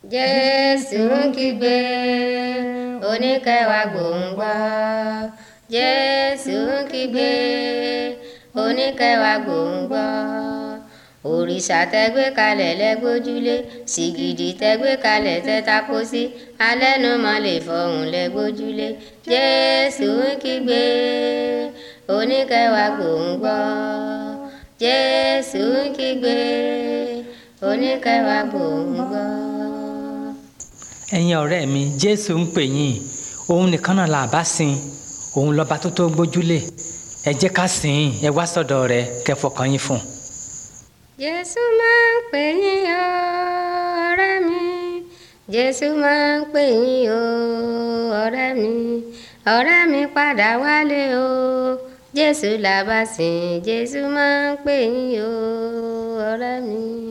jésù ń kígbe oníkẹwàá gbòǹgbà jésù ń kígbe oníkẹwàá gbòǹgbà òrìṣà tẹgbẹ́ kalẹ̀ lẹ́gbójúlé sìgìdì tẹgbẹ́ kalẹ̀ tẹ́tako sí alẹ́numọ́ lè fọhùn lẹ́gbójúlé jésù ń kígbe oníkẹwàá gbòǹgbà jésù ń kígbe oníkẹwàá gbòǹgbà. ẹ̀yin ọ̀rẹ́ mi jésù ń pè yín òun nìkan náà là bá sìn òun lọ́ba tó tó gbójúlé ẹ jẹ́ ká sìn ín ẹ wá sọ́dọ̀ rẹ̀ kẹ́ fọkàn yín fún un. jésù máa ń pè yín o ọ̀rẹ́ mi jésù máa ń pè yín o ọ̀rẹ́ mi ọ̀rẹ́ mi padà wálé o jésù là bá sìn jésù máa ń pè yín o ọ̀rẹ́ mi.